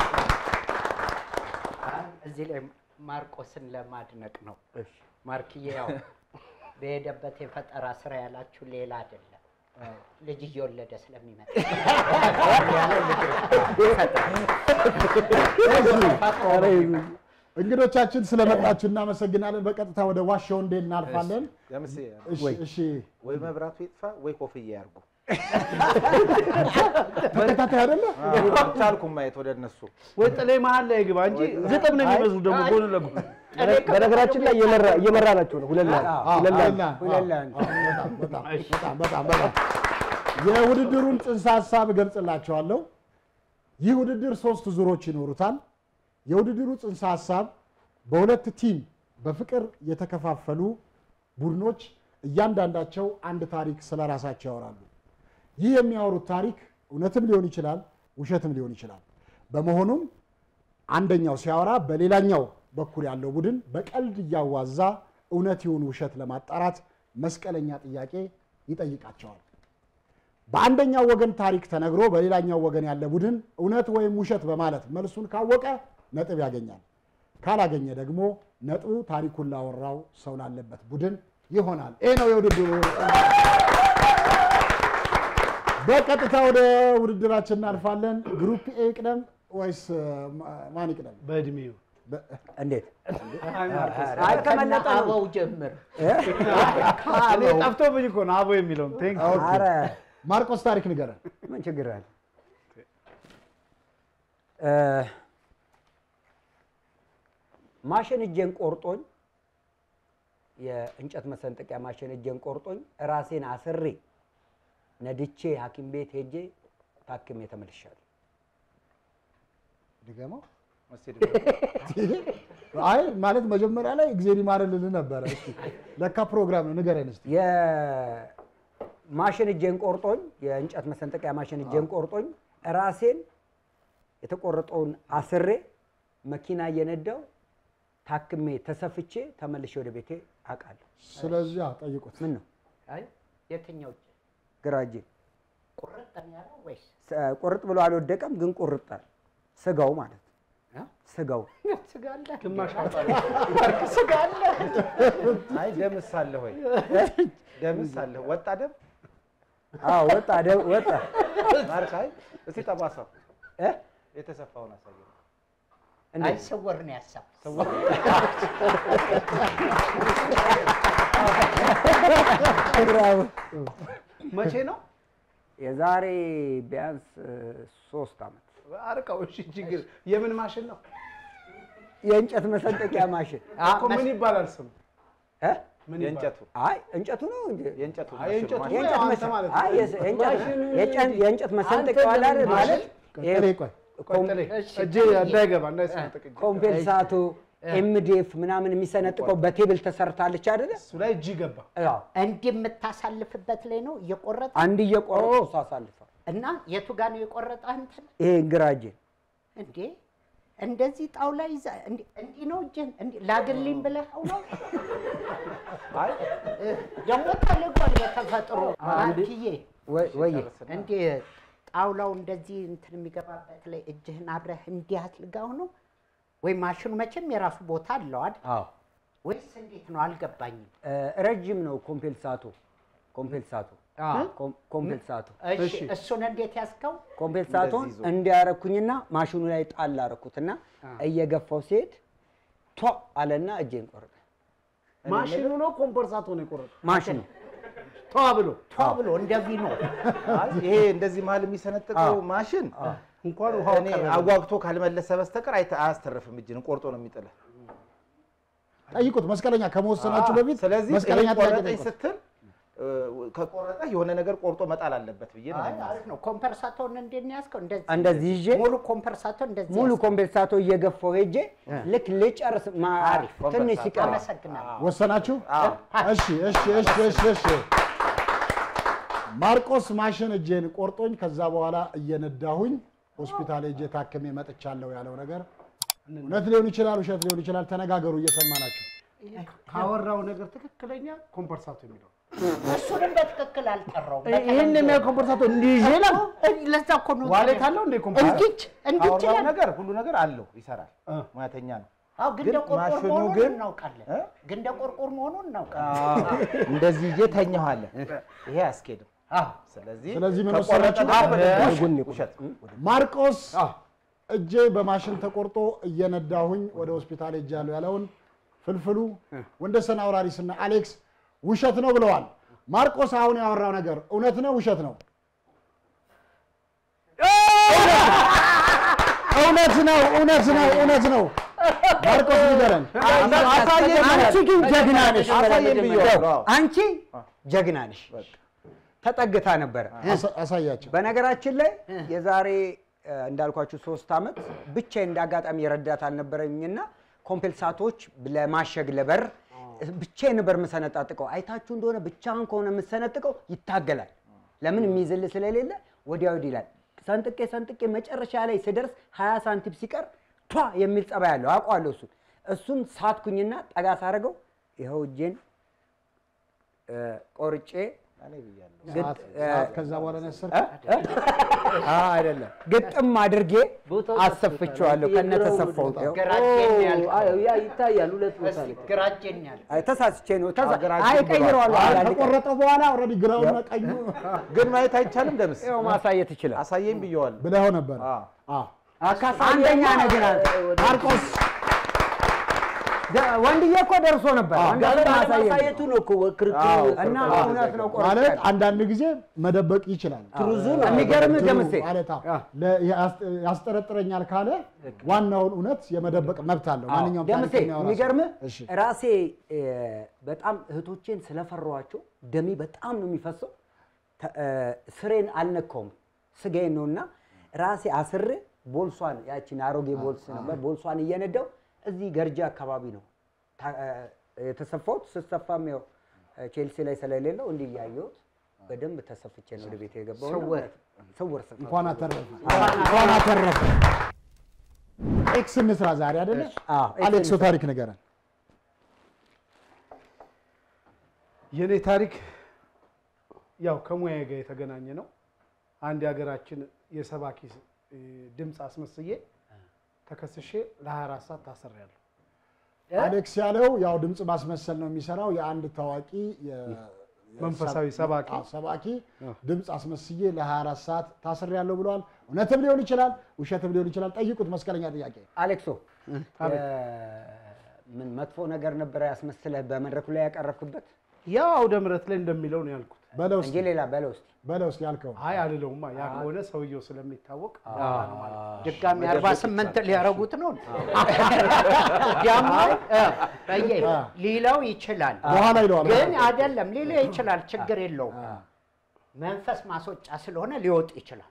እዚህ ላይ ማርቆስን ለማድነቅ ነው። ማርክዬ ያው በሄደበት የፈጠራ ስራ ያላችሁ ሌላ አይደለም፣ ልጅ እየወለደ ስለሚመጣ እንግዶቻችን ስለመጣችሁ እናመሰግናለን። በቀጥታ ወደ ዋሻው እንዴ እናልፋለን። ደምሴ እሺ፣ እሺ ወይ መብራቱ ይጥፋ ወይ ኮፍያ ያርጉ። ተከታታይ አይደለ? አልቻልኩም ማየት ወደ እነሱ ወይ ጥሌ መሀል ላይ ግባ እንጂ ዝጥብ ነው የሚመስሉ ደግሞ ጎን ለጎን በነገራችን ላይ እየመራ እየመራ ናቸው ነው ሁለት ለአንድ አዎ፣ ሁለት ለአንድ ሁለት ለአንድ። በጣም በጣም በጣም በጣም በጣም የውድድሩን ጽንሰ ሀሳብ እገልጽላቸዋለሁ። ይህ ውድድር ሶስት ዙሮች ይኖሩታል። የውድድሩ ጽንሰ ሀሳብ በሁለት ቲም በፍቅር የተከፋፈሉ ቡድኖች እያንዳንዳቸው አንድ ታሪክ ስለ ራሳቸው ያወራሉ። ይህ የሚያወሩት ታሪክ እውነትም ሊሆን ይችላል፣ ውሸትም ሊሆን ይችላል። በመሆኑም አንደኛው ሲያወራ በሌላኛው በኩል ያለው ቡድን በቀልድ እያዋዛ እውነት ይሁን ውሸት ለማጣራት መስቀለኛ ጥያቄ ይጠይቃቸዋል። በአንደኛው ወገን ታሪክ ተነግሮ በሌላኛው ወገን ያለ ቡድን እውነት ወይም ውሸት በማለት መልሱን ካወቀ ነጥብ ያገኛል። ካላገኘ ደግሞ ነጥቡ ታሪኩን ላወራው ሰው ላለበት ቡድን ይሆናል። ይህ ነው የውድድሩ። በቀጥታ ወደ ውድድራችን እናልፋለን። ግሩፕ ኤ ይቅደም ወይስ ማ- ማን ይቅደም? በእድሜው እንዴት አይ ከመለጠ አበው ጀምር። እኔ ጠፍቶብኝ እኮ ነው አቦ የሚለውን ቴንክ ዩ። ኧረ ማርቆስ ታሪክ ንገረን። ምን ችግር አለ? ማሽን እጄን ቆርጦኝ የእንጨት መሰንጠቂያ ማሽን እጄን ቆርጦኝ ራሴን አስሬ ነድቼ ሐኪም ቤት ሄጄ ታክሜ ተመልሻለሁ። ድገመው። አይ ማለት መጀመሪያ ላይ እግዜር ይማረን ልልህ ነበረ። እስኪ ለካ ፕሮግራም ነው ንገረን እስኪ። የማሽን እጄን ቆርጦኝ የእንጨት መሰንጠቂያ ማሽን እጄን ቆርጦኝ ራሴን የተቆረጠውን አስሬ መኪና እየነዳው ታክሜ ተሰፍቼ ተመልሼ ወደ ቤቴ አውቃለሁ። ስለዚህ አዎ፣ ጠይቁት። ምን ነው አይ የትኛው እጅ ግራ እጄ ቁርጥ ነው ያለው ወይስ ስ- ቁርጥ ብሎ አልወደቀም፣ ግን ቁርጣል። ስጋው ማለት ነው። ስጋው ስጋ አለ? ግማሽ ስጋ አለ? አይ ደምስ አለ ወይ ደምስ አለ ወጣ ደም አዎ፣ ወጣ ደ- ወጣ። ማርክ አይ እስቲ ጠባሳው እ? የተሰፋውን አሳየው አይ ስውር ነው ያሳብ ብራቮ። መቼ ነው? የዛሬ ቢያንስ እ, ሶስት ዓመት አርቀው። እሺ ችግር የምን ማሽን ነው? የእንጨት መሰንጠቂያ ማሽን እኮ ምን ይባላል ስሙ? እ? ምን የእንጨቱ አይ እንጨቱ ነው እንጂ የእንጨቱ አይ የእንጨቱ የእንጨት አንተ መሰ- ማለት አይ ነው። የስ- የእንጨት- ማሽኑን የጨን- እንጂ የእንጨት መሰንጠቂያ አንተ አለ አይደል? ለምን ማለት ቀጥሌ ቆይ ቆይ እጄ እንዳይገባ እንዳይሰነጥቅ እጄ። ኮምፔንሳቶ ኤምዲኤፍ ምናምን የሚሰነጥቀው በቴብል ተሰርታለች አይደለ? እሱ ላይ እጅ ገባ። እንዲህ የምታሳልፍበት ላይ ነው እየቆረጠ አንድ እየቆረጡ ሳሳልፈ እና የቱ ጋር ነው የቆረጠ አንተ ይሄ ግራ እጄን እንዴ እንደዚህ ጣውላ ይዛ እንዲ- እንዲህ ነው እጅን እንዲህ ላግልኝ ብለኸው ነው ደግሞ ተልጓል በተፈጥሮ አንትዬ ወይ እንዴ ጣውላው እንደዚህ እንትን የሚገባበት ላይ እጅህን አብረህ እንዲህ አትልጋው ነው ወይ ማሽኑ መቼም የራሱ ቦታ አለው አይደል አዎ ወይስ እንዴት ነው አልገባኝም እ፣ ረጅም ነው ኮምፔንሳቶ ኮምፔንሳቶ ኮም- ኮምፔንሳቶ እሺ እሱን እንዴት ያዝከው ኮምፔንሳቶን እንዲያረኩኝና ማሽኑ ላይ ጣል አረኩትና እየገፋው ሲሄድ ቷ አለና እጄን ቆረጠ። ማሽኑ ነው ኮምፐርሳቶ ነው የቆረጠው? ማሽኑ ተዋ ብሎ ቷ ብሎ እንደዚህ ነው አይ፣ ይሄ እንደዚህ መሀል የሚሰነጥቀው ማሽን እንኳን ውሃው እኔ ቀረበ። አዋግቶ ካልመለሰ በስተቀር አይተ- አያስተርፍም። እጅን ቆርጦ ነው የሚጥልህ። ጠይቁት። መስቀለኛ ከመወሰናችሁ በፊት ስለዚህ መስቀለኛ ይሄ ጥያቄ ቆረጠኝ ጠይቁት። ስትል እ፣ ከቆረጠ የሆነ ነገር ቆርጦ መጣል አለበት ብዬ ነው አይ የማስበው። አሪፍ ነው ኮምፐርሳቶን እንዴት ነው ያዝከው እንደዚህ እንደዚህ ይዤ ሙሉ ኮምፐርሳቶ እንደዚህ ሙሉ ያዝከው? ኮምፔንሳቶ እየገፋው ሄጄ ልክ ልጨርስ ማ- አሪፍ ትንሽ ሲቀር አመሰግናለሁ ወሰናችሁ? እሺ እሺ እሺ እሺ እሺ። ማርቆስ ማሽን እጄን ቆርጦኝ ከዛ በኋላ እየነዳሁኝ ሆስፒታል ሄጄ ታክሜ መጥቻለሁ ያለው ነገር እውነት ሊሆን ይችላል፣ ውሸት ሊሆን ይችላል። ተነጋገሩ፣ እየሰማ ናቸው። ካወራው ነገር ትክክለኛ ኮምፐርሳቶ የሚለው እሱንም በትክክል አልጠራውም ይህን የሚያ ኮምፐርሳቶ እንዲህ ይዤ ነው። ለዛ እኮ ነው ዋሌት አለው እንዴ ኮምፐርሳቶ? እንዲች እንዲች ካወራው ይላል ነገር ሁሉ ነገር አለው፣ ይሰራል፣ ሙያተኛ ነው። አዎ ግን ግን እንደ ቆርቆር ማሽኑ መሆኑን ግን እናውቃለን ግን እንደ ቆርቆር መሆኑን እናውቃለን እንደዚህ ይዤ ተኛኋለሁ። ይሄ አያስኬድም። ስለዚህ ስለዚህ ምን ከቆረጠ ወሰናችሁ? ደግሞ ውሸት ማርቆስ እጄ በማሽን ተቆርጦ እየነዳሁኝ ወደ ሆስፒታል ሄጃለሁ ያለውን ፍልፍሉ ወንደሰን አውራሪስና አሌክስ ውሸት ነው ብለዋል። ማርቆስ አሁን ያወራው ነገር እውነት ነው ውሸት ነው? እውነት ነው እውነት ነው እውነት ነው። ማርቆስ ንገረን። አንቺ ግን ጀግና ነሽ። አሳየን ብዬዋለሁ። አዎ። አንቺ ጀግና ነሽ። ተጠግታ ነበረ። አሳ- አሳያቸው። በነገራችን ላይ የዛሬ እ፣ እንዳልኳችሁ ሶስት ዓመት ብቻዬን እንደ አጋጣሚ ረዳት አልነበረኝና ኮምፔልሳቶች ለማሸግ ለበር ብቻዬን ነበር የምሰነጣጥቀው። አይታችሁ እንደሆነ ብቻህን ከሆነ የምሰነጥቀው ይታገላል። ለምን የሚይዝል ስለሌለ ወዲያ ወዲህ ይላል። ሰንጥቄ ሰንጥቄ መጨረሻ ላይ ስደርስ ሀያ ሳንቲም ሲቀር ቷ የሚል ጸባይ አለው አውቀዋለሁ። እሱን እሱን ሳትኩኝና ጠጋ ሳደርገው ይኸው እጄን እ፣ ቆርጬ ግጥ- ሰዓት- እ፣ ሰዓት ከዛ በኋላ ነው ያሰርከው? አ አይደለም ግጥም አድርጌ አሰፍቼዋለሁ ከነተሰፋው ያ ይታያል። ሁለት ቦታ ላይ ግራ እጄን ያለ ተሳስቼ ነው ተሳ- ሀገራችን አይ ቀይረዋለሁ አይ፣ አንዳንድ ቀን። ከቆረጠ በኋላ ኦልሬዲ ግራውና ቀኙ ግን ማየት አይቻልም። ደምስ ይኸው ማሳየት ይችላል። አሳየኝ ብዬዋለሁ። ብለኸው ነበር። አዎ። አዎ። አንደኛ ነህ ግን አንተ ማርቆስ ደ- ወንድዬ እኮ ደርሶ ነበር። አዎ። ወንድዬ ማሳየት ማሳየቱ ነው እኮ ክርክሩ አዎ። እና እውነት ነው ቆርጬ ማለት አንዳንድ ጊዜ መደበቅ ይችላል። የሚገርምህ እንትኑ ደምሴ ማለት አዎ፣ ለ- ያስ- ያስጠረጥረኛል ካለ ዋናውን እውነት የመደበቅ መብት አለው ማንኛውም ደምሴ ታሪክ የሚያወራ ሰው። የሚገርምህ እሺ። ራሴ እ፣ በጣም እህቶቼን ስለፈሯቸው ደሜ በጣም ነው የሚፈሰው። ተ- እ፣ ስሬን አልነካውም ስጋዬን ነውና ራሴ አስሬ ቦልሷን ያቺን አሮጌ ቦልስ ነበር ቦልሷን እየነዳው እዚህ ገርጃ አካባቢ ነው ታ- እ፣ የተሰፋሁት። ስሰፋም ያው እ፣ ቼልሲ ላይ ስለሌለው እንዲህ እያየሁት በደንብ ተሰፍቼ ነው ወደ ቤት የገባው። ስውር ስውር ስፋት እንኳን አተረፈ እንኳን አተረፈ። ኤክስ እንስራ ዛሬ አይደለ? አዎ፣ ኤክስ አሌክሶ እንስራ። ታሪክ ንገረን። የኔ ታሪክ ያው ከሙያ ጋር የተገናኘ ነው። አንድ የሀገራችን የሰባኪ እ፣ ድምፅ አስመስዬ ተከስሼ ለ24 ሰዓት ታስሬያለሁ። አሌክስ ያለው ያው ድምፅ ማስመሰል ነው የሚሰራው የአንድ ታዋቂ የ- መንፈሳዊ ሰባኪ አዎ፣ ሰባኪ ድምፅ አስመስዬ ለ24 ሰዓት ታስሬያለሁ ብለዋል። እውነትም ሊሆን ይችላል፣ ውሸትም ሊሆን ይችላል። ጠይቁት። መስቀለኛ ጥያቄ አሌክሶ እ፣ ምን መጥፎ ነገር ነበረ ያስመስለህ በመድረኩ ላይ ያቀረብክበት ያው አውደ ምሕረት ላይ እንደሚለው ነው ያልኩት በለው እንጂ እስኪ ሌላ በለው እስኪ። በለው እስኪ ያልከው አይ አልለውማ። ያ ከሆነ ሰውየው ስለሚታወቅ ድጋሚ አርባ ስምንት ሊያረጉት ነው ደግሞ እ፣ በየ ሊለው ይችላል በኋላ ይለዋል። ግን አይደለም ሊለው ይችላል ችግር የለውም መንፈስ ማስወጫ ስለሆነ ሊወጡ ይችላል።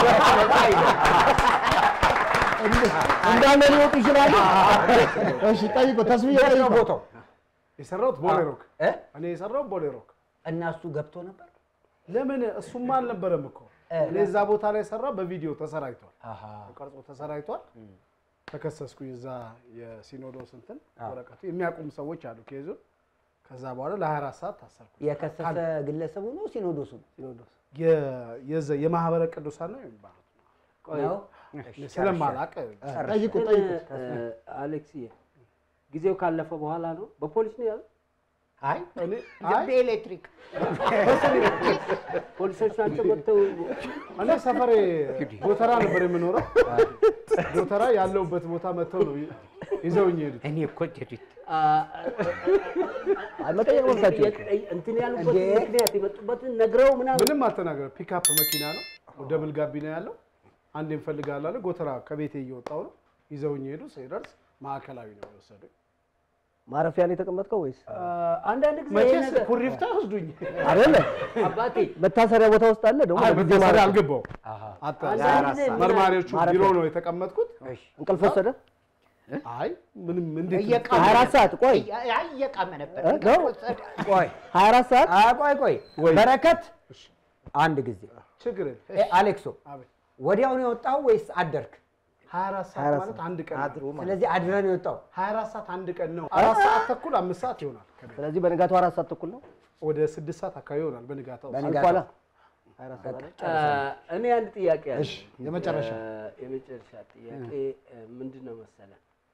እንዳለ ሊወጡ ይችላሉ። እሺ ጠይቁ፣ ተስብዬ የት ነው ጠይቁ። ቦታው? የሰራሁት ቦሌ ሮክ እ? እኔ የሰራሁት ቦሌ ሮክ። እና እሱ ገብቶ ነበር። ለምን እሱማ አልነበረም እኮ እኔ እዛ ቦታ ላይ ሰራ በቪዲዮ ተሰራይቷል፣ ቀርጾ ተሰራይቷል። ተከሰስኩኝ እዛ የሲኖዶስ እንትን ወረቀቱ የሚያውቁም ሰዎች አሉ ኬዙን። ከዛ በኋላ ለ24 ሰዓት ታሰርኩ። የከሰሰ ግለሰቡ ነው ሲኖዶሱ ነው? ሲኖዶስ የ- የዘ- የማህበረ ቅዱሳን ነው የሚባሉት ነው? እኔ ስለማላቅ ጠይቁ ጠይቁ። አሌክስዬ ጊዜው ካለፈ በኋላ ነው በፖሊስ ነው ያዙ። አይ እኔ ዝም ብዬ ኤሌክትሪክ ፖሊሶች ናቸው መጥተው እኔ ሰፈሬ ጎተራ ነበር የምኖረው። ጎተራ ያለውበት ቦታ መጥተው ነው ይዘውኝ ሄዱት። እኔ እኮ ጀዲት መጠየቅ መብታቸው ነው። የጠ- እንትን ያሉበት ምክንያት የመጡበትን ነግረው ምናምን ምንም አልተናገረም። ፒክአፕ መኪና ነው፣ ደብል ጋቢና ያለው። አንድ እንፈልጋለን አለ። ጎተራ ከቤቴ እየወጣው ነው ይዘውኝ ሄዱ። ሲደርስ ማዕከላዊ ነው የወሰዱኝ። ማረፊያ ላይ የተቀመጥከው ወይስ አንዳንድ ጊዜ ይሄ መቼስ ነገር ኩሪፍታ ወስዱኝ። አይደለ? አባቴ መታሰሪያ ቦታ ውስጥ አለ ደግሞ አይ በጊዜ መታሰሪያ ማረፊያ። አልገባው አጣ አንዳንድ ጊዜ ምን መርማሪዎቹ ማረፊያ። ቢሮ ነው የተቀመጥኩት። እንቅልፍ ወሰደ? አይ ምንም እንዴት እየቃመ 24 ሰዓት ቆይ አይ እየቃመ ነበር። እ? ነው? ቆይ 24 ሰዓት አ፣ ቆይ ቆይ ወይ። በረከት አንድ ጊዜ ችግር የለም። እ፣ አሌክሶ አቤት። ወዲያው ነው የወጣው ወይስ አደርክ? 24 ሰዓት ማለት አንድ ቀን ነው። አድሮ ማለት ስለዚህ አድረህ ነው የወጣው። 24 ሰዓት አንድ ቀን ነው። አራት ሰዓት ተኩል አምስት ሰዓት ይሆናል። ከቤት ስለዚህ በንጋቱ አራት ሰዓት ተኩል ነው ወደ ስድስት ሰዓት አካባቢ ይሆናል በንጋታው። አልኳላ 24 ሰዓት አይደል? እ፣ እኔ አንድ ጥያቄ አለ። እሺ፣ የመጨረሻ እ፣ የመጨረሻ ጥያቄ እ፣ ምንድን ነው መሰለ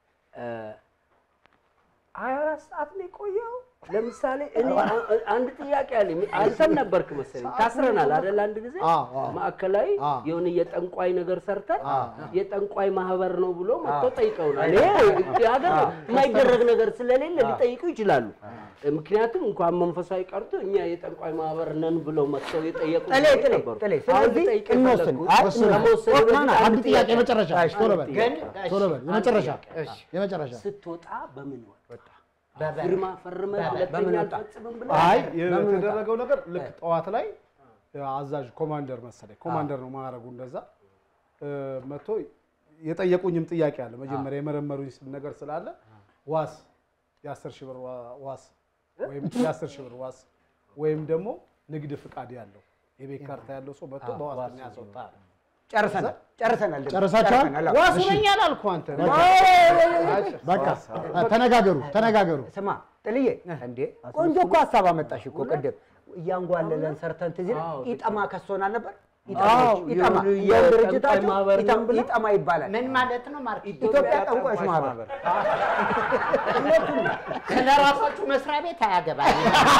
ሀያ አራት ሰዓት ነው የቆየው። ለምሳሌ እኔ አ- አንድ ጥያቄ አለኝ። አንተም ነበርክ መሰለኝ ታስረናል አይደል? አንድ ጊዜ አዎ፣ አዎ። ማዕከላዊ አዎ። የሆነ የጠንቋይ ነገር ሰርተን የጠንቋይ ማህበር ነው ብሎ መጥተው ጠይቀውናል። ይሄ ሀገር የማይደረግ ነገር ስለሌለ ሊጠይቁ ይችላሉ። ምክንያቱም እንኳን መንፈሳዊ ቀርቶ እኛ የጠንቋይ ማህበር ነን ብለው መጥተው የጠየቁ ጥሌ ሰዎች ጥሌ ነበሩ። ጥሌ አሁን ስለዚህ ልጠይቅ እንወስን። የፈለግኩት አይ ወስን። ከመወሰኔ ኦ፣ ና፣ በፊት ና፣ አንድ ጥያቄ የመጨረሻ እሺ፣ ቶሎ በል ግን ቶሎ በል የመጨረሻ እሺ። የመጨረሻ ስትወጣ በምን ወጣ? በበር ፊርማ ፈርመህ ሁለተኛ በምን ወጣ? አልፈጽምም ብለህ አይ የተደረገው ነገር ልክ ጠዋት ላይ አዛዥ ኮማንደር መሰለኝ ኮማንደር ነው ማዕረጉ እንደዛ እ፣ መጥቶ የጠየቁኝም ጥያቄ አለ። መጀመሪያ የመረመሩኝ ስ- ነገር ስላለ ዋስ የአስር ሺህ ብር ዋ- ዋስ ወይም የአስር ሺህ ብር ዋስ ወይም ደግሞ ንግድ ፍቃድ ያለው የቤት ካርታ ያለው ሰው መጥቶ በዋስትና ያስወጣል። ጨርሰናል ጨርሰናል። ደግሞ ጨርሳችኋል? ጨርሰናል። አዎ። ዋስ ነኝ አላልኩህ አንተ። በቃ ተነጋገሩ ተነጋገሩ። ስማ ጥልዬ፣ እንዴ ቆንጆ እኮ ሀሳብ አመጣሽ እኮ ቅድም እያንጓለለን ሰርተን ትዝ ይልህ ኢጠማ ከሶናል ነበር። አዎ፣ ኢጠማ የሆኑ እንደውም የጠንቋይ ድርጅታቸው ማህበር ነን ኢጠማ- ብለው ኢጠማ ይባላል። ምን ማለት ነው? ማርክ ኢትዮጵያ ጠንቋዮች ማህበር ስለ ራሳችሁ መስሪያ ቤት አያገባኝ።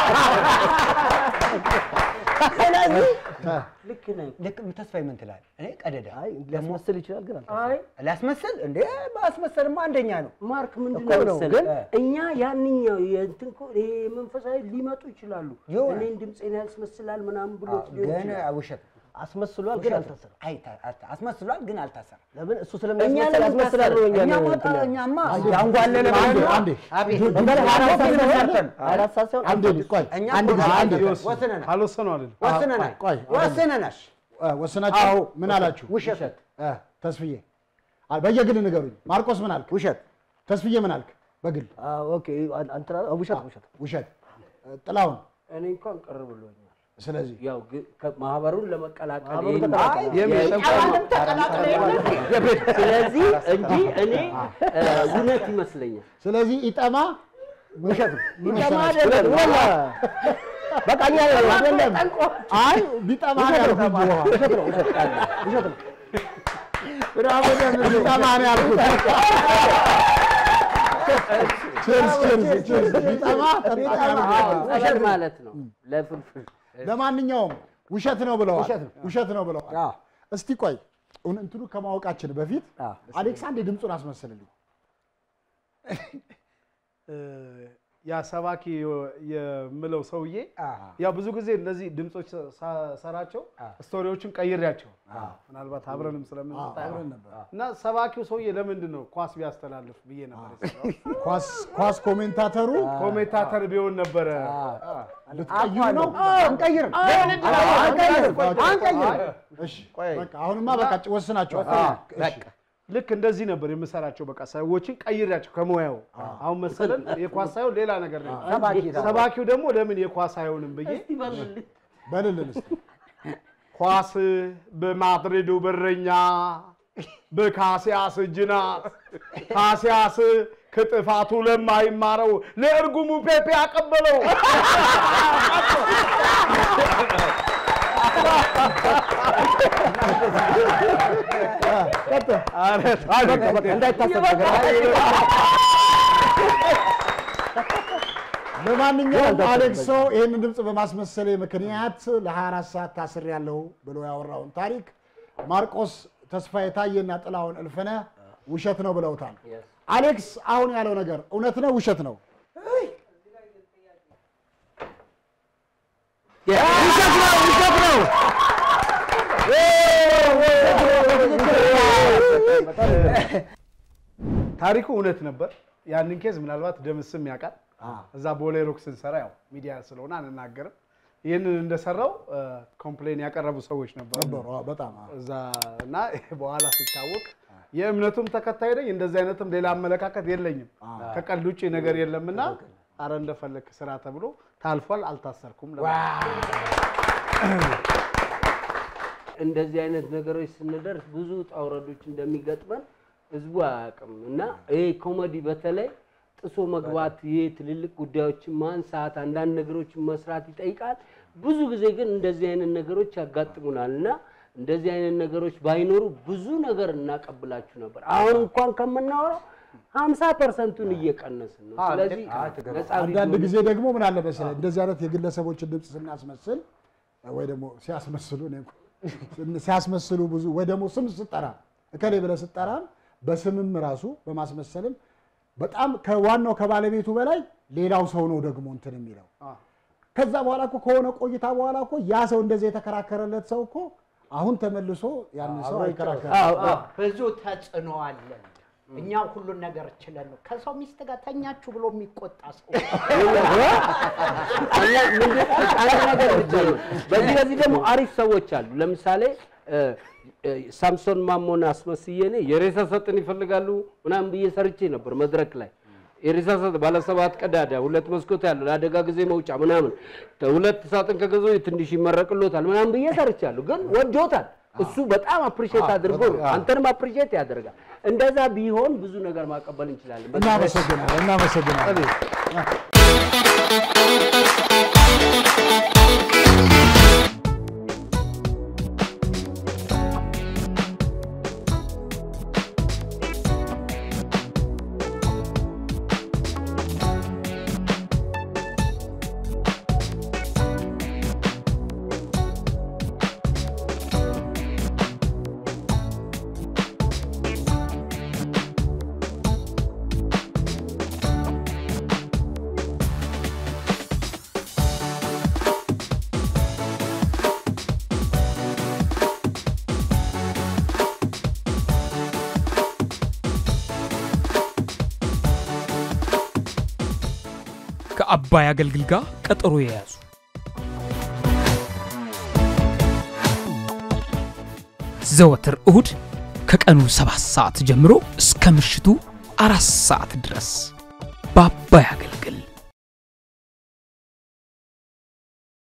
ስለዚህ ልክ ነህ። ልክ ተስፋዬ ምን ትላለህ? እኔ ቀደዳ አይ ሊያስመስል ይችላል ግን አልተ- አይ ሊያስመስል እንዴ ማስመሰልማ አንደኛ ነው። ማርክ ምንድን እኮ ነው ነው፣ መሰለህ? ግን እኛ ያንኛው የእንትን እኮ ይሄ መንፈሳዊ ሊመጡ ይችላሉ። ይሆናል። እኔን ድምፄን ያስመስላል ምናምን ብሎ ሊሆን ግን ይችላል። ውሸት ነው። አስመስሏል ግን አልታሰረም። አይ ታ- አታ- አስመስሏል ግን አልታሰረም። ለምን እሱ እኛ ስለሚያስመስል ለምን ያስመስላል ነው እኛ እኛማ እንትን ያለው። እኛማ ያንጓለለ አንዴ ብለን ነው። አንዴ አቤት በቃ ሀያ አራት ሰዓት ፊልም ሳይሆን- ሰርተን ሀያ አራት ሰዓት ሳይሆን አንዴ ቆይ እኛ አንድ ጊዜ እኮ አንዴ ይወስኑ። ወስነናል አልወሰኑ አይደል? ወስነናል ቆይ፣ ወስነናል። እ፣ ወስናችሁ ምን አላችሁ? ውሸት እ፣ ተስፍዬ አ- በየግል ንገሩኝ። ማርቆስ ምን አልክ? ውሸት ተስፍዬ ምን አልክ? በግል አዎ፣ ኦኬ አን- አንተና ውሸት ውሸት ውሸት። እ፣ ጥላሁን እኔ እንኳን ቅር ብሎኛል። ስለዚህ ያው ግን ከማህበሩን ለመቀላቀል ማህበሩን ይሄን- ተቀላቀለ። አይ፣ አሁንም ተቀላቅለ የሆነ ስለዚህ እንጂ እኔ እ፣ እውነት ይመስለኛል። ስለዚህ ኢጠማ ውሸት ነው። ይጠማ አይደለም ወላ በቃ እኛ አይደለም አይ ቢጠማ ነው ያልኩት እንጂ ውሃ። ውሸት ነው ውሸት ውሸት ነው። ብራቮ ደምሴ። ቢጠማ ነው ያልኩት። ቼርስ ቼርስ ቼርስ። ቢጠማ ጠጣ ነው። ውሸት ማለት ነው ለፍልፍል ለማንኛውም ውሸት ነው ብለዋል። ውሸት ነው። ውሸት ነው ብለዋል። አዎ። እስቲ ቆይ እውን- እንትኑ ከማወቃችን በፊት አዎ። አሌክሳንድ ድምፁን አስመስልልኝ። እ፣ ያ ሰባኪ የምለው ሰውዬ አዎ። ያው ብዙ ጊዜ እነዚህ ድምፆች ሳ- ሰራቸው ስቶሪዎችን ቀይሬያቸው ምናልባት አብረንም ስለምንሰራ አብረን ነበር። እና ሰባኪው ሰውዬ ለምንድን ነው ኳስ ቢያስተላልፍ ብዬ ነበር የሰራሁት። ኳስ ኳስ ኮሜንታተሩ ኮሜንታተር ቢሆን ነበረ ልትቀይሩ ነው? አንቀይር እሺ በቃ አሁንማ በቃ ወስናችኋል። እሺ። ልክ እንደዚህ ነበር የምሰራቸው። በቃ ሰዎችን ቀይሬያቸው ከሙያው አሁን መሰለን የኳስ ሳይሆን ሌላ ነገር ነው። ሰባኪ ሰባኪው ደግሞ ለምን የኳስ አይሆንም ብዬ በልልን እስኪ ኳስ በማድሪዱ በረኛ በካሲያስ እጅ ናት። ካሲያስ ከጥፋቱ ለማይማረው ለእርጉሙ ፔፔ አቀበለው። ለማንኛውም አሌክሶ ይህንን ድምፅ በማስመሰሌ ምክንያት ለ24 ሰዓት ታስር ያለው ብሎ ያወራውን ታሪክ ማርቆስ ተስፋዬ ታዬና ጥላውን እልፍነ ውሸት ነው ብለውታል። አሌክስ አሁን ያለው ነገር እውነት ነው ውሸት ነው? ውሸት ነው ውሸት ነው። ታሪኩ እውነት ነበር። ያንን ኬዝ ምናልባት ደምስም ያውቃል። እዛ ቦሌ ሮክ ስንሰራ ያው ሚዲያ ስለሆነ አንናገርም። ይህንን እንደሰራው ኮምፕሌን ያቀረቡ ሰዎች ነበሩ ነበሩ። አዎ፣ በጣም አዎ። እዛ እና በኋላ ሲታወቅ የእምነቱም ተከታይ ነኝ፣ እንደዚህ አይነትም ሌላ አመለካከት የለኝም፣ ከቀልድ ውጭ ነገር የለምና አረ እንደፈለክ ስራ ተብሎ ታልፏል። አልታሰርኩም። እንደዚህ አይነት ነገሮች ስንደርስ ብዙ ውጣ ውረዶች እንደሚገጥመን ህዝቡ አያውቅም እና ይሄ ኮሜዲ በተለይ ጥሶ መግባት ይሄ ትልልቅ ጉዳዮችን ማንሳት አንዳንድ ነገሮችን መስራት ይጠይቃል። ብዙ ጊዜ ግን እንደዚህ አይነት ነገሮች ያጋጥሙናል እና እንደዚህ አይነት ነገሮች ባይኖሩ ብዙ ነገር እናቀብላችሁ ነበር። አሁን እንኳን ከምናወራው ሀምሳ ፐርሰንቱን እየቀነስን ነው። ስለዚህ ነፃ አንዳንድ ቪዲዮ ጊዜ ደግሞ ምን አለ መሰለህ እንደዚህ አይነት የግለሰቦችን ድምፅ ስናስመስል ወይ ደግሞ ሲያስመስሉ እኔ እንኳን ሲያስመስሉ ብዙ ወይ ደግሞ ስም ስጠራ እከሌ ብለህ ስጠራም በስምም ራሱ በማስመሰልም በጣም ከዋናው ከባለቤቱ በላይ ሌላው ሰው ነው ደግሞ እንትን የሚለው ከዛ በኋላ እኮ ከሆነ ቆይታ በኋላ እኮ ያ ሰው እንደዚህ የተከራከረለት ሰው እኮ አሁን ተመልሶ ያን ሰው አይከራከርም። ብዙ ተጽዕኖ አለን። እኛ ሁሉን ነገር ችለን ነው። ከሰው ሚስት ጋር ተኛችሁ ብሎ የሚቆጣ ሰው እኛ ምንድን አንድ ነገር ብቻ ነው። በዚህ በዚህ ደግሞ አሪፍ ሰዎች አሉ። ለምሳሌ እ፣ እ፣ ሳምሶን ማሞን አስመስዬ እኔ የሬሳ ሳጥን ይፈልጋሉ ምናምን ብዬ ሰርቼ ነበር መድረክ ላይ የሬሳ ሳጥን ባለ ሰባት ቀዳዳ ሁለት መስኮት ያለው ለአደጋ ጊዜ መውጫ ምናምን ሁለት ሳጥን ከገዙ ትንሽ ይመረቅሎታል ምናምን ብዬ ሰርቻለሁ። ግን ወዶታል። እሱ በጣም አፕሪሼት አድርጎ ነው አንተንም አፕሪሼት ያደርጋል። እንደዛ ቢሆን ብዙ ነገር ማቀበል እንችላለን። እናመሰግናለን እናመሰግናለን። ከአባይ አገልግል ጋር ቀጠሮ የያዙ ዘወትር እሁድ ከቀኑ ሰባት ሰዓት ጀምሮ እስከ ምሽቱ አራት ሰዓት ድረስ በአባይ አገልግል